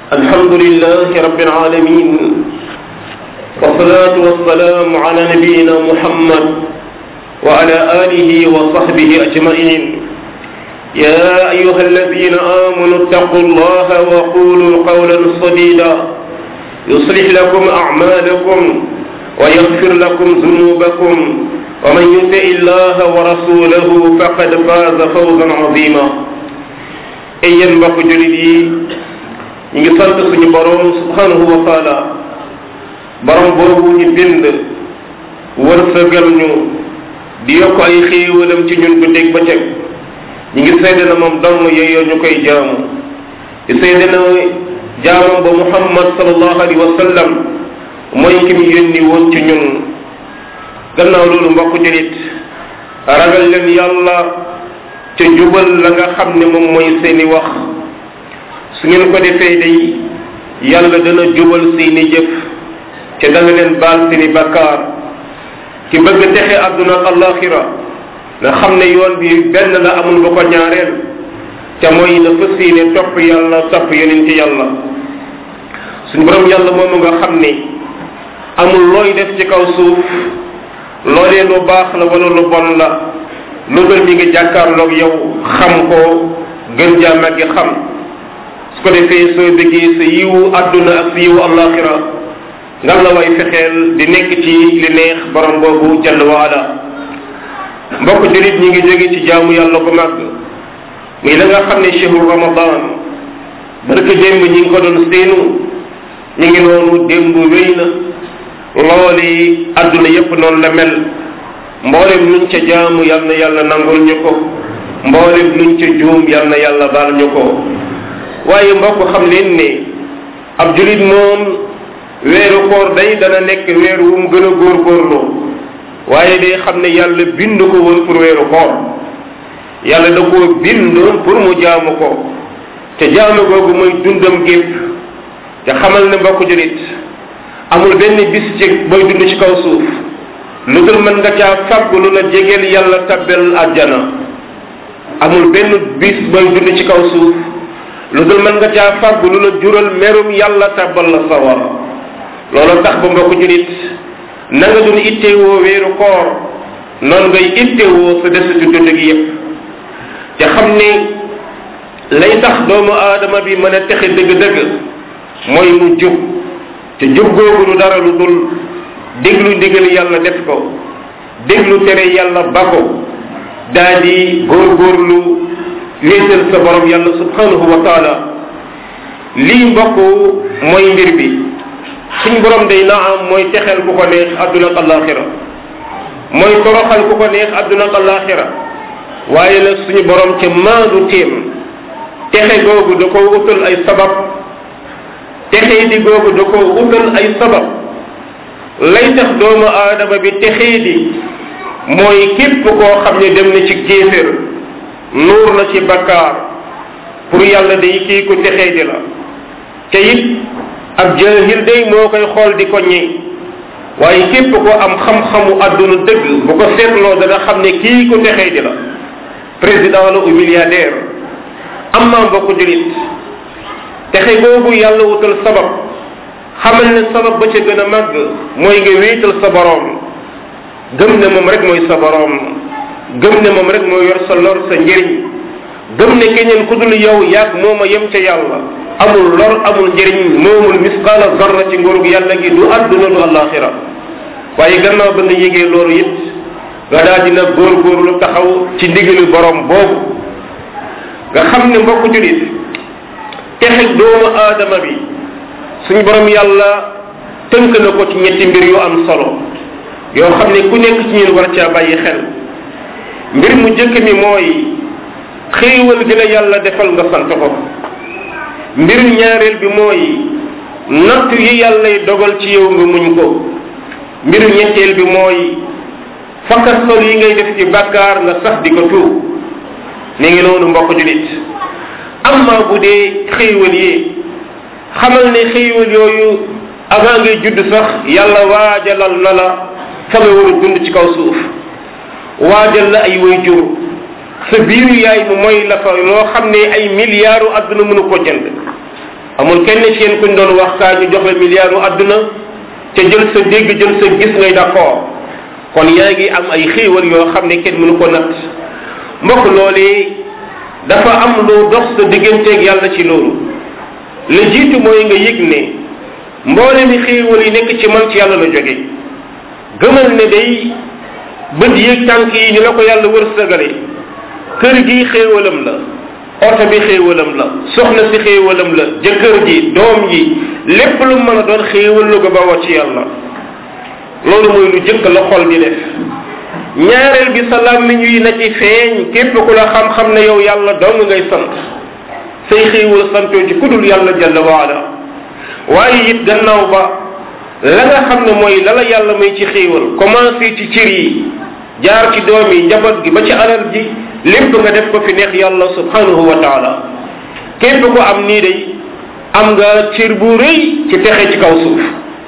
الحمد لله رب العالمين والصلاة والسلام على نبينا محمد وعلى آله وصحبه أجمعين يا أيها الذين آمنوا اتقوا الله وقولوا قولا سديدا يصلح لكم أعمالكم ويغفر لكم ذنوبكم ومن يطع الله ورسوله فقد فاز فوزا عظيما ay yéen mbokk jullit yi ñu ngi sant suñu borom subhanahu wa taala borom boobu ñu bind wërsëgal ñu di yokk ay xéewalam ci ñun guddeeg bëccëg ñu ngi seede na moom dong yeyoo ñu koy jaamu di seede na jaamam ba muhammad sallallahu alayhi wa sallam mooy ki mu yónni woon ci ñun gannaaw loolu mbokk jullit ragal leen yàlla te jubal la nga xam ne moom mooy seeni wax su ngeen ko defee day yàlla dana jubal seeni jëf te dana leen baal seeni bakkaar ki bëgg texe àdduna ak alaxira nga xam ne yoon bi benn la amul ba ko ñaareel te mooy na fas yéene topp yàlla topp yonent yàlla suñu borom yàlla moomu nga xam ne amul looy def ci kaw suuf loolee lu baax la wala lu bon la lu dul mi ngi jàkkaarloog yow xam ko gën jaa màggi xam su ko defee soo bëggee sa yiwu àdduna ak sa yiwu alaxira nga la way fexeel di nekk ci li neex borom boobu jalla waala mbokk julit ñi ngi jóge ci jaamu yàlla ko màgg muy la nga xam ne chehru ramadan barka démb ñi ngi ko doon séenu ñu ngi noonu démb wéy na looli àdduna yépp noonu la mel mboolem luñ ca jaamu yal na yàlla nangul ñu ko mboolem luñ ca juum yal na yàlla baal ñu ko waaye mbokk xam leen ne ab julit moom weeru koor day dana nekk weer wu mu gën a góorgóorlu waaye day xam ne yàlla bind ko woon pour weeru koor yàlla da koo bind pour mu jaamu ko te jaamu googu mooy dundam gépp te xamal ne mbokk julit amul benn bis ci booy dund ci kaw suuf lu dul mën nga caa fàgg lu la jegeel yàlla tabbel àjjana amul benn bis booy dund ci kaw suuf lu dul mën nga caa fàgg lu la jural merum yàlla tabbal la sawar loolu tax ba mbokk julit na nga doon ittewoo weeru koor noonu ngay ittewoo sa desitu dund gi yépp te xam ne lay tax doomu aadama bi mën a texe dëgg-dëgg mooy mu jub te jub googu du dara lu dul déglu ndigal yàlla def ko déglu tere yàlla ba ko daa di góorgóorlu wéetal sa borom yàlla subhanahu wa taala lii mbokk mooy mbir bi suñ borom day na am mooy texeel ku ko neex àdduna ak alaxira mooy toroxal ku ko neex àdduna ak alaxira waaye nag suñu borom ca maandu téem texe googu da ko utal ay sabab texe di googu da ko utal ay sabab lay tax doomu aadama bi texee di mooy képp koo xam ne dem na ci kéefér nuur na ci bakkaar pour yàlla day kii ku texee di la te it ab jaahil day moo koy xool di ko ñi waaye képp koo am xam-xamu àdduna dëgg bu ko seetloo dana xam ne kii ku texee di la président la ou milliardaire am naa mbokk julit texe boobu yàlla wutal sabab xamal ne sabab ba ca gën a màgg mooy nga wéetal sa boroom gëm ne moom rek mooy sa boroom gëm ne moom rek mooy yor sa lor sa njëriñ gëm ne keneen ku dul yow yàgg mooma yem ca yàlla amul lor amul njëriñ moomul misqaala zarra ci nguurug yàlla gi du àdduna du alaxira waaye gannaaw ba nga yégee loolu it nga daal dina góorgóorlu taxaw ci ndigalu boroom boobu nga xam ne mbokk julit texe doomu aadama bi suñu borom yàlla tënk na ko ci ñetti mbir yu am solo yoo xam ne ku nekk ci ñun war caa bàyyi xel mbir mu jëkk mi mooy xéewal gi la yàlla defal nga sant ko mbir ñaareel bi mooy natt yi yàllay dogal ci yow nga muñ ko mbir ñetteel bi mooy fakkasol yi ngay def ci bàkkaar nga sax di ko tuub ni ngi noonu mbokk julit amma bu dee xéewal yi xamal ne xéewal yooyu avant ngay judd sax yàlla waajalal na la fa nga war a dund ci kaw suuf waajal la ay way jur sa biiru yaay mu mooy la fa loo xam ne ay milliards àdduna mënu ko jënd amul kenn ci yéen kuñ doon wax kaa ñu jox la milliardu àdduna te jël sa dégg jël sa gis ngay d'accord kon yaa ngi am ay xéewal yoo xam ne kenn mënu ko natt mbokk loolee dafa am lu dox sa digganteeg yàlla ci loolu la jiitu mooy nga yëg ne mboole mi xéewal yi nekk ci man ci yàlla la jóge gëmal ne day bët yéeg tànk yi ñu la ko yàlla wërsëgale kër gi xéewalam la oto bi xéewalam la soxna si xéewalam la jëkkër ji doom ji lépp lu mën a doon xéewal lu ko bawoo ci yàlla loolu mooy lu jëkk la xol di def ñaareel bi sa làmmiñ yi na ci feeñ képp ku la xam-xam ne yow yàlla dong ngay sant say xéewal santoo ci kudul yàlla jalla waala waaye it gannaaw ba la nga xam ne mooy la la yàlla may ci xéewal commencé ci cër yi jaar ci doom yi njaboot gi ba ci alal ji lépp nga def ko fi neex yàlla subhanahu wa taala képp ko am nii day am nga cër bu rëy ci texe ci kaw suuf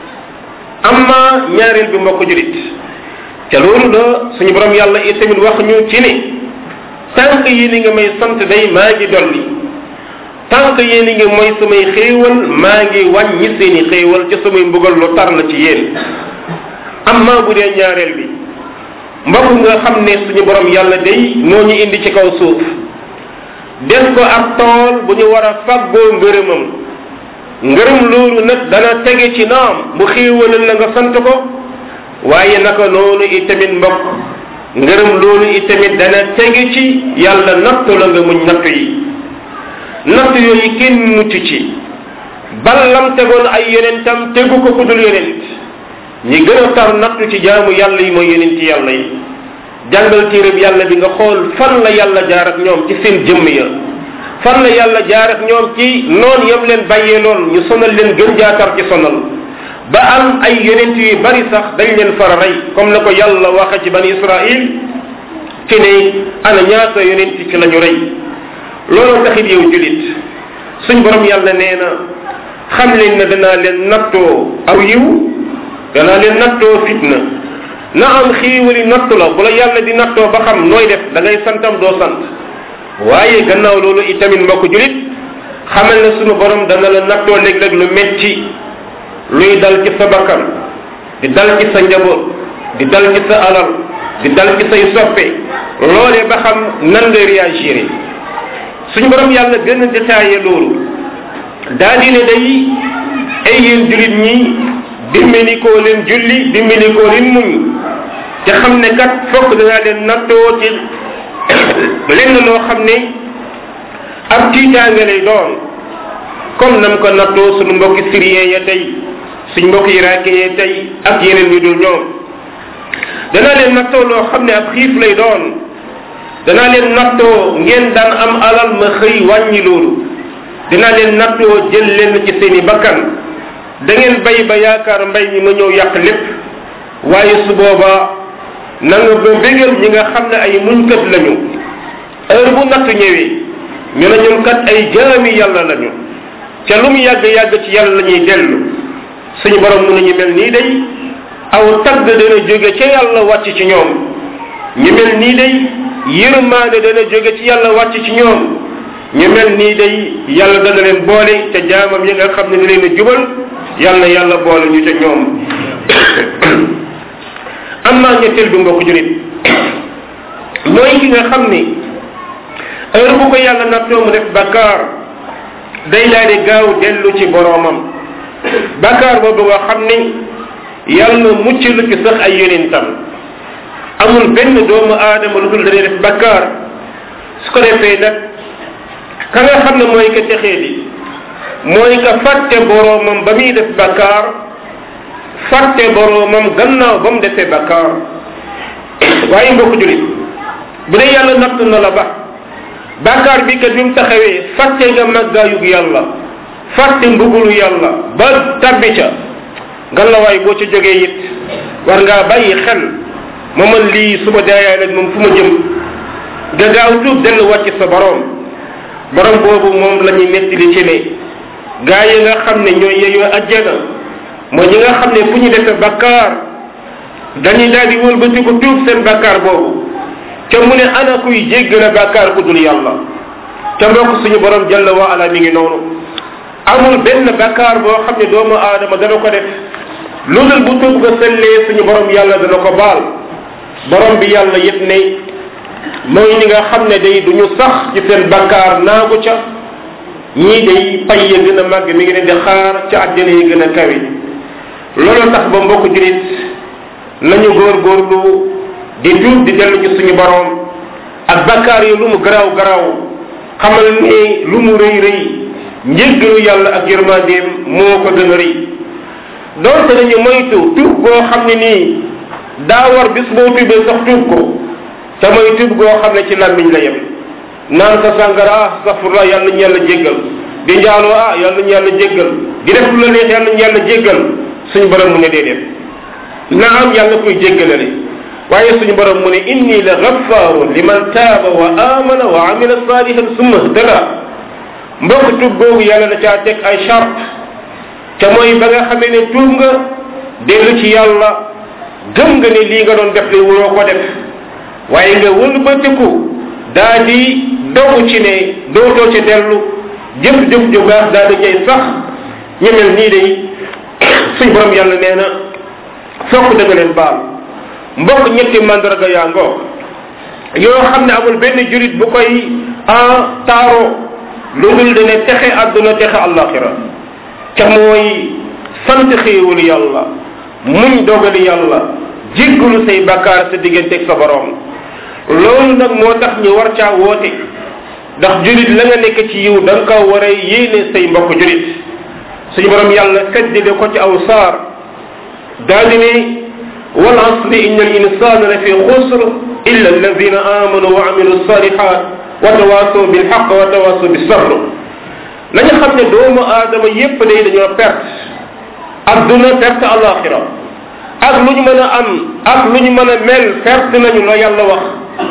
amma ñaareel bi mbokk julit te loolu la suñu borom yàlla itamit wax ñu ci ne tànk yi ni nga may sant day maa ngi dolli tànk yi ni nga mooy samay xéewal maa ngi wàññi seeni xéewal ca samay mbugal lu tar la ci yéen amma bu dee ñaareel bi mbokk nga xam ne suñu borom yàlla day moo ñu indi ci kaw suuf def ko ab tool bu ñu war a faggoo ngërëmam ngërëm loolu nag dana tege ci naam bu xéewalal la nga sant ko waaye naka noonu itamit mbokk ngërëm loolu itamit dana tege ci yàlla nattu la nga muñ nattu yi nattu yooyu kenn mucc ci ballam tegoon ay yonentam tegu ko ku dul yonent ñi gën a tar nattu ci jaamu yàlla yi mooy yonent yàlla yi jàngal téereb yàlla bi nga xool fan la yàlla jaar ak ñoom ci seen jëmm ya fan la yàlla jaar ak ñoom ci noon yam leen bàyyee loon ñu sonal leen gën jaatar ci sonal ba am ay yonent yu bari sax dañ leen fara rey comme na ko yàlla waxe ci bani israil ci ne ana ñaata yonent ci la ñu rey loolu taxit yow julit suñ borom yàlla nee na xam leen ne danaa leen nattoo aw yiw danaa leen nattoo fitna na am xiiwali nattu la bu la yàlla di nattoo ba xam nooy def da ngay santam doo sant waaye gannaaw loolu itamit mbokk julit xamal ne sunu borom dana la nattoo léeg-léeg lu metti luy dal ci sa bakkan di dal ci sa njaboot di dal ci sa alal di dal ci say soppe loolee ba xam nan ngay réagir suñu borom yàlla gën a détaillé loolu daa di ne day ay yéen julit ñi dimbalikoo leen julli dimbalikoo leen muñ te xam ne kat fokk danaa leen nattoo ci lenn loo xam ne ab tiitaange lay doon comme nam ko nattoo suñu mbokki syrien ya tey suñ mbokki irakien ya tey ak yeneen ñu dul ñoom danaa leen nattoo loo xam ne ab xiif lay doon danaa leen nattoo ngeen daan am alal ma xëy wàññi loolu dinaa leen nattoo jël leen ci seeni bakkan da ngeen bay ba yaakaar mbay mi ma ñëw yàq lépp waaye su boobaa na nga ba bégal ñi nga xam ne ay muñkat lañu heure bu natt ñëwee ñu ne ñun kat ay jaami yàlla lañu ca lu mu yàgg yàgg ci yàlla la ñuy dellu suñu borom mu ne ñu mel nii day aw tagg dana jóge ca yàlla wàcc ci ñoom ñu mel nii day yërmaande dana jóge ci yàlla wàcc ci ñoom ñu mel nii day yàlla dana leen boole ca jaamam yi nga xam ne da leen a jubal yàlla yàlla boole ñu ca ñoom am naa ñetteel bi mbokk jurit mooy ki nga xam ni heure bu ko yàlla nattoo mu def bakkaar day daal di gaaw dellu ci boroomam bakkaar boobu nga xam ni yàlla mucc lu ci sax ay yonentam amul benn doomu aadama lu dul dañuy def bakkaar su ko defee nag ka nga xam ne mooy ka texee di mooy ka fàtte boroomam ba muy def bakkaar fàtte boroomam gannaaw ba mu defee bakkaar waaye mbokk julit bu dee yàlla natt na la ba bakkaar bi kat bi mu taxawee fàtte nga màggaayug yàlla fàtte mbugulu yàlla ba tabbi ca ngalawaay boo ca jógee it war ngaa bàyyi xel ma man lii su ma daayaay nag moom fu ma jëm nga gaaw tuub delluwaat ci sa borom borom boobu moom la ñuy nettali ci ne gaa yi nga xam ne ñooy yeyoo ajjana mooy ñi nga xam ne fu ñu defee bakkaar dañuy daal di wëlbati ko tuub seen bakkaar boobu ca mu ne ana kuy jéggale bakkaar ku dul yàlla ca mbokk suñu borom jalla wa ala mi ngi noonu amul benn bakkaar boo xam ne doomu aadama dana ko def lu dul bu tuub nga sellee suñu borom yàlla dana ko baal borom bi yàlla yëpp ne mooy ñi nga xam ne day duñu sax ci seen bakkaar naagu ca ñii day pay ya gën a màgg mi ngi leen di xaar ca àjjana yi gën a kawe loolu tax ba mbokk julit nañu góorgóorlu di tuub di dellu ci suñu borom ak bakkaar yi lu mu garaaw garaaw xamal ne lu mu rëy rëy njëggalu yàlla ak yërmandeem moo ko gën a rëy doonte nañu moytu tuub goo xam ne nii daa war bis boo tuubee sax tuub ko te mooy tuub goo xam ne ci làmmiñ la yem naan sa sàngara ah safurla yàlla ñu yàlla jéggal di njaaloo ah yàlla ñu yàlla jéggal di def lu la neex yàlla ñu yàlla jéggal suñu borom mu ne déedéet na am yàlla koy jéggalale waaye suñu borom mu ne inni la gaffaarun liman taaba wa amana wa amila salihan summa htada mbokk tuub googu yàlla da caa teg ay charte te mooy ba nga xamee ne tuub nga dellu ci yàlla gëm nga ne lii nga doon def li wuroo ko def waaye nga wëlbatiku daa di dogu ci ne dootoo ci dellu jëf-jëf ju baax daa di jay sax ñu mel nii day suñ borom yàlla nee na fokk da nga leen baal mbokk ñetti mandarga yaa ngoo yoo xam ne amul benn jurit bu koy en taaro lu dul dene texe àdduna texe àllaaxira te mooy sant xéewul yàlla muñ dogali yàlla jéggalu say bakkaar sa digganteeg sa borom loolu nag moo tax ñu war caa woote ndax julit la nga nekk ci yiw da nga ko war a yéene say mbokk julit suñu borom yàlla seddile ko ci aw saar daal di ne wal asri inna al insana la fi xusr illa alladina amanu wa amilu salihat wa tawasaw bil haqq wa tawasaw bis sabr nañu xam ne doomu aadama yépp day dañoo perte adduna perte alaxira ak lu ñu mën a am ak lu ñu mën a mel perte nañu la yàlla wax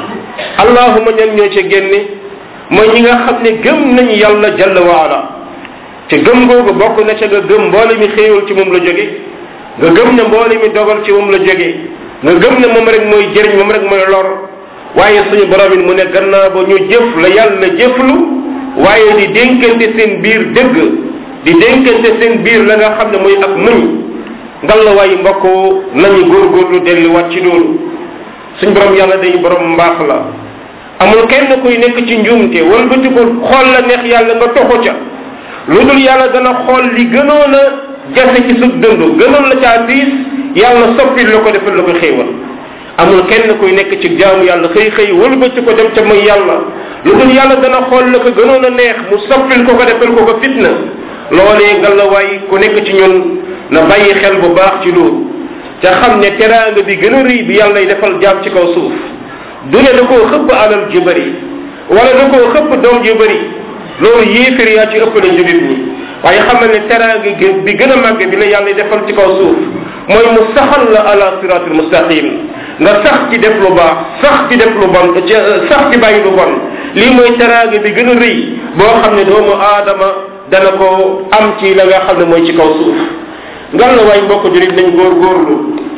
allahuma ñan ñoo ci génne mooy ñi nga xam ne gëm nañu yàlla jalla wa ala te gëm googu bokk na ca nga gëm mboole mi xéewal ci moom la jóge nga gëm ne mboole mi dogal ci moom la jóge nga gëm ne moom rek mooy jëriñ moom rek mooy lor waaye suñu borom it mu ne gannaaw ba ñu jëf la yàlla jëflu waaye di dénkante seen biir dëgg di dénkante seen biir la nga xam ne mooy ak muñ ngal la waaye mbokk nañu góorgóorlu delluwaat ci loolu suñ borom yàlla day borom mbaax la amul kenn kuy nekk ci njuumte wëlbati ko xool la neex yàlla nga toxu ca lu dul yàlla dana xool li gënoon a jafe ci sa dund gënoon la caa diis yàlla soppil la ko defal la ko xéewal amul kenn kuy nekk ci jaamu yàlla xëy xëy wëlbati ko dem ca mooy yàlla lu dul yàlla dana xool la ko gënoon a neex mu soppil ko ko defal ko ko fitna loolee nga la waay ku nekk ci ñun na bàyyi xel bu baax ci loolu ca xam ne teraanga bi gën a rëy bi yàlla defal jaam ci kaw suuf du ne da koo xëpp alal ju bëri wala da koo xëpp doom ju bëri loolu yéefir yaa ci ëpp la julit ñi waaye xam ne teraanga bi gën a màgg bi la yàlla defal ci kaw suuf mooy mu saxal la ala siratul mustaqim nga sax ci def lu baax sax ci def lu bon sax ci bàyyi lu bon lii mooy teraanga bi gën a rëy boo xam ne doomu aadama dana ko am ci la nga xam ne mooy ci kaw suuf ngal la waay mbokk jurit nañ góor góorlu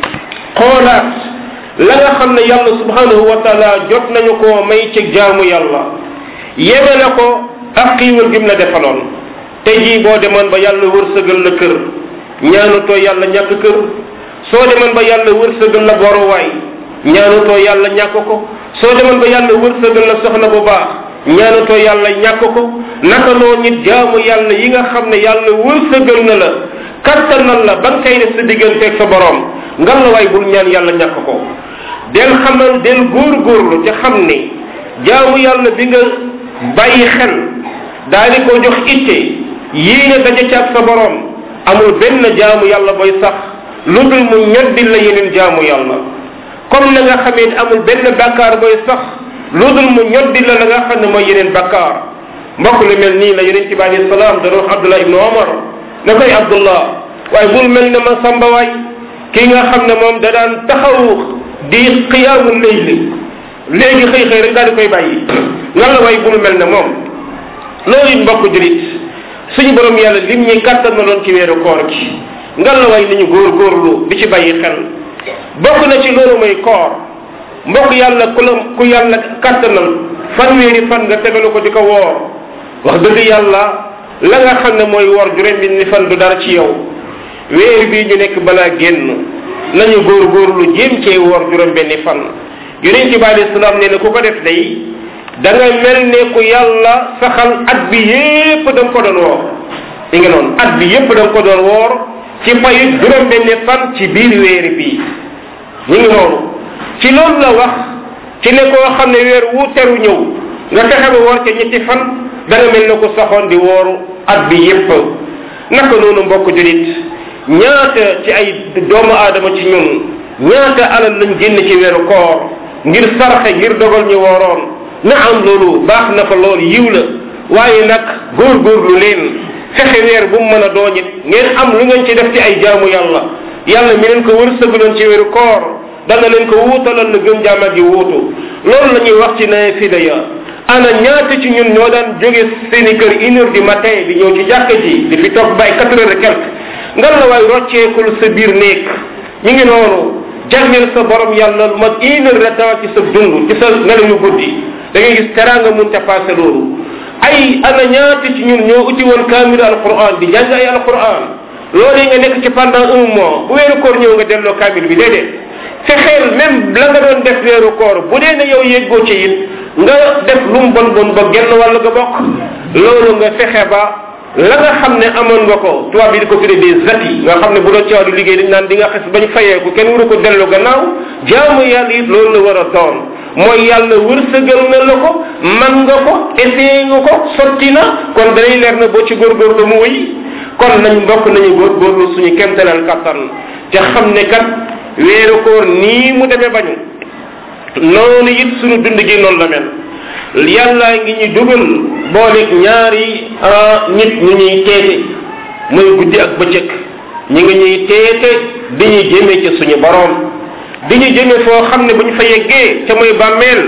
xoolaat la nga xam ne yàlla subhanahu wa taala jot nañu koo may ci jaamu yàlla yeme na ko ak xiiwal gim la defaloon te jii boo demoon ba yàlla wërsëgal la kër ñaanutoo yàlla ñàkk kër soo demoon ba yàlla wërsëgal la boruwaay ñaanutoo yàlla ñàkk ko soo demoon ba yàlla wërsëgal la soxna bu baax ñaanutoo yàlla ñàkk ko naka noo nit jaamu yàlla yi nga xam ne yàlla wërsëgal na la kattanal la ba nga koy def sa digganteeg sa borom ngal la waay bul ñaan yàlla ñàkk ko del xamal del góorgóorlu te xam ne jaamu yàlla bi nga bàyyi xel daal di ko jox itte yii nga daje ci ak sa borom amul benn jaamu yàlla booy sax lu dul mu ñoddil la yeneen jaamu yàlla comme na nga xamee ne amul benn bakkaar booy sax lu dul mu ñoddil la la nga xam ne mooy yeneen bakkaar mbokk lu mel nii la yeneen ci bi alayhi salaam da wax abdullah ibnu omar ne koy abdullah waaye bul mel ne ma samba waay kii nga xam ne moom da daan taxaw di xiyaamu layli léegi xëy xëy rek daal di koy bàyyi lan la waay bul mel ne moom loolu it mbokk julit suñu borom yàlla lim ñi kàttan na doon ci weeru koor gi ngal la waay nañu góor góorlu di ci bàyyi xel bokk na ci loolu mooy koor mbokk yàlla ku la ku yàlla kàttanal fanweeri fan nga tegalu ko di ko woor wax dëgg yàlla la nga xam ne mooy wor juróom benni fan du dara ci yow weer bii ñu nekk balaa génn nañu góorgóorlu jéem cee wor juróom benni fan yonent bi alayhi salaam nee na ku ko def day da nga mel ne ku yàlla saxal at bi yépp da nga ko doon woor di nga noonu at bi yépp da nga ko doon woor ci payu juróom benni fan ci biir weer bi ñu ngi noonu ci loolu la wax ci ne koo xam ne weer wu teru ñëw nga fexe ba woor ca ñetti fan da nga mel ne ku saxoon di wooru at bi yépp naka noonu mbokk julit ñaata ci ay doomu aadama ci ñun ñaata alal lañ génn ci weeru koor ngir sarxe ngir dogal ñu wooroon na am loolu baax na fa loolu yiw la waaye nag góorgóorlu leen fexe weer bu mu mën a doon it ngeen am lu ngeen ci def ci ay jaamu yàlla yàlla mi leen ko wërsëgaloon ci weeru koor dana leen ko wuutalal la gën jaama gi wuutu loolu la ñuy wax ci naafila ya ana ñaata ci ñun ñoo daan jóge seeni kër une heure du matin di ñëw ci jàkka ji di fi toog bay quatre heures et quelque ngal la waay rocceekul sa biir néeg ñu ngi noonu jagleel sa borom yàlla lu mat une heure de temps ci sa dund ci sa nelaw yu guddi da ngay gis teraanga mun te passé loolu ay ana ñaata ci ñun ñoo uti woon kaamilu alquran di jàng ay alquran loolu nga nekk ci pendant un mois bu weeru koor ñëw nga delloo kaamil bi déedéet fexeel même la nga doon def weeru koor bu dee ne yow yëggoo ci it nga def lu mu bon bon ba genn wàll nga bokk loolu nga fexe ba la nga xam ne amoon nga ko tubaab bi di ko tuddee des zati nga xam ne bu doon ci wàllu liggéey dañ naan di nga xes bañ fayeeku kenn waru ko dellu gannaaw jaamu yàlla it loolu la war a doon mooy yàlla wërsëgal na la ko man nga ko essayé nga ko sotti na kon danay leer na boo ci góorgóorlu mu wëy kon nañ mbokk nañu góorgóorlu suñu kemtalal kattan te xam ne kat weeru koor nii mu demee bañu noonu it suñu dund gi noonu la mel yàlla ngi ñu dugal booleeg ñaari nit ñu ñuy teete muy guddi ak bëccëg ñi ngi ñuy teete di ñu jëme ci suñu borom di ñu jëme foo xam ne bu ñu fa yeggee ca muy bàmmeel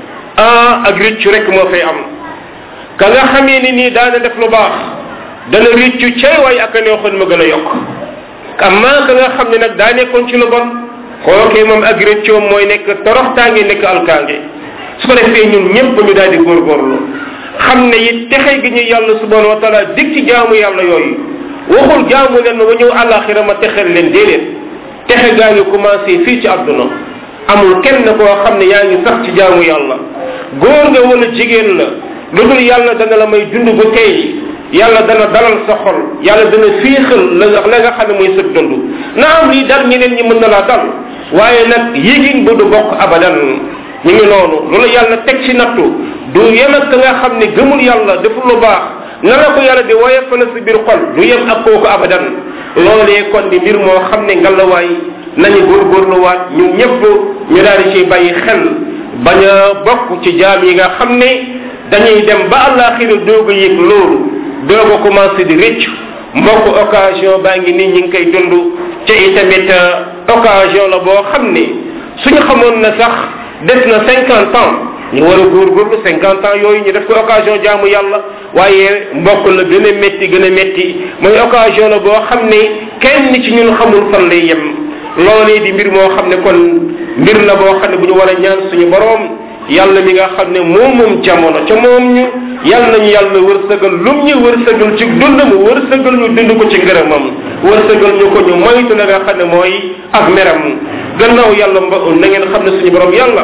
ah ak riccu rek moo fay am ka nga xamee ni nii daana def lu baax dana riccu cay waay ak a neexoon ma gën a yokk amma ka nga xam ne nag daa nekkoon ci lu bon kookee moom ak rëccoom mooy nekk toroxtaange nekk alkaange su ko defee ñun ñëpp ñu daal di góorgóorlu xam ne it texe gi ñu yàlla subhanahu wa taala dig ci jaamu yàlla yooyu waxul jaamu leen ma ba ñëw àllaaxira ma texel leen déedéet texe gaa ngi commencé fii ci àdduna amul kenn koo xam ne yaa ngi sax ci jaamu yàlla góor nga wala jigéen la lu dul yàlla dana la may dund bu tey yàlla dana dalal sa xol yàlla dana fiixal la la nga xam ne mooy sëg dund na am lii dal ñeneen ñi mën na laa dal waaye nag yégin bu du bokk abadan ñu ngi noonu loolu yàlla teg ci nattu du yem ak ka nga xam ne gëmul yàlla deful lu baax na la ko yàlla di woyofal sa biir xol du yem ak kooku abadan loolee kon di mbir moo xam ne ngalawaay nañu góorgóorluwaat ñun ñëpp ñu daal di ciy bàyyi xel bañ a bokk ci jaam yi nga xam ne dañuy dem ba àllaaxira doog a yëg loolu doog a commencé di rëcc mbokk occasion baa ngi nii ñi ngi koy dund ca itamit occasion la boo xam ne suñu xamoon na sax def na cinquante ans ñu war a góorgóorlu cinquante ans yooyu ñu def ko occasion jaamu yàlla waaye mbokk la gën a métti gën a métti mooy occasion la boo xam ne kenn ci ñun xamul fan lay yem loolee di mbir moo xam ne kon mbir la boo xam ne bu ñu war a ñaan suñu boroom yàlla mi nga xam ne moom moom jamono ca moom ñu yàlla nañu yàlla wërsëgal lum ñu wërsëgal ci dund mu wërsëgal ñu dund ko ci ngërëmam wërsëgal ñu ko ñu moytu la nga xam ne mooy ak meram gannaaw yàlla mba na ngeen xam ne suñu borom yàlla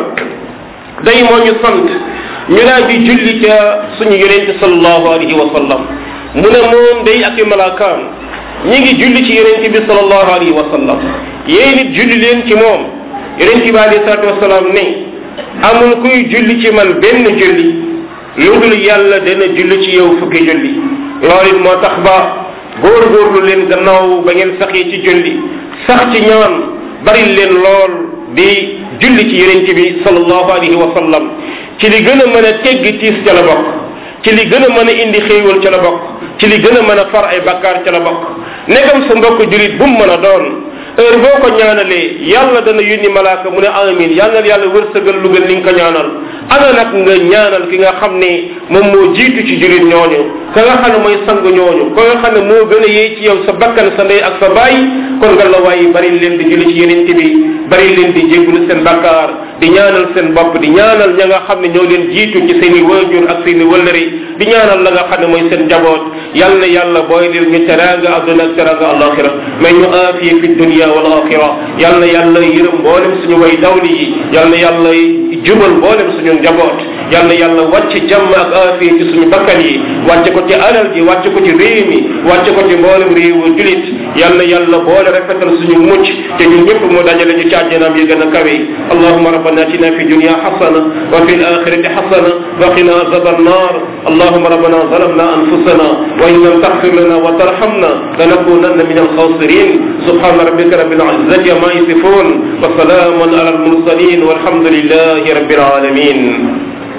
day moo ñu sant ñu daal di julli ca suñu yonente sallallahu alayhi wa sallam mu ne moom day ak i malaakaam ñi ngi julli ci yonente bi sallallahu alayhi wa sallam yéen it julli leen ci moom yonente bi alayhi salatu wasalaam ne amul kuy julli ci man benn julli lu dul yàlla dana julli ci yow fukki julli loolu it moo tax ba góorgóorlu leen gannaaw ba ngeen saxee ci julli sax ci ñaan bari leen lool di julli ci yonent bi sallallahu alayhi wa sallam ci li gën a mën a teggi tiis ca la bokk ci li gën a mën a indi xéewal ca la bokk ci li gën a mën a far ay bakkaar ca la bokk negam sa mbokk julit bu mu mën a doon heure boo ko ñaanalee yàlla dana yónni malaaka mu ne amin yàlla na yàlla wërsëgal lu gën li nga ko ñaanal ana nag nga ñaanal ki nga xam ne moom moo jiitu ci jurit ñooñu ka nga xam ne mooy sang ñooñu ka nga xam ne moo gën a yee ci yow sa bakkan sa ndey ak sa baay kon nga la waaye bari leen di julli ci yeneen bi bari leen di jéggulu seen bakkaar di ñaanal seen bopp di ñaanal ña nga xam ne ñoo leen jiitu ci seen i waajur ak seen i wëllëri di ñaanal la nga xam ne mooy seen njaboot yal na yàlla booy leen ñu teraanga adduna ak teraanga alaxira mais ñu aafiye fi dunia wal axira yal na yàlla yërëm mboolem suñu way dawli yi yal na yàlla jubal mboolem suñu njaboot yal na yàlla wàcc jàmm ak aafiye ci suñu bakkan yi wàcce ko ci alal ji wàcce ko ci réew mi wàcce ko ci mboolem réewu julit yal na yàlla boole rafetal suñu mucc te ñun ñëpp mu dajale ñu ci àjjanaam yi gën a kawe allahuma rabbana atina fi dunia xasana wa fi alaxirati xasana wa qina azaba annar اللهم ربنا ظلمنا أنفسنا وإن لم تغفر لنا وترحمنا لنكونن من الخاسرين سبحان ربك رب العزة ما يصفون وسلام على المرسلين والحمد لله رب العالمين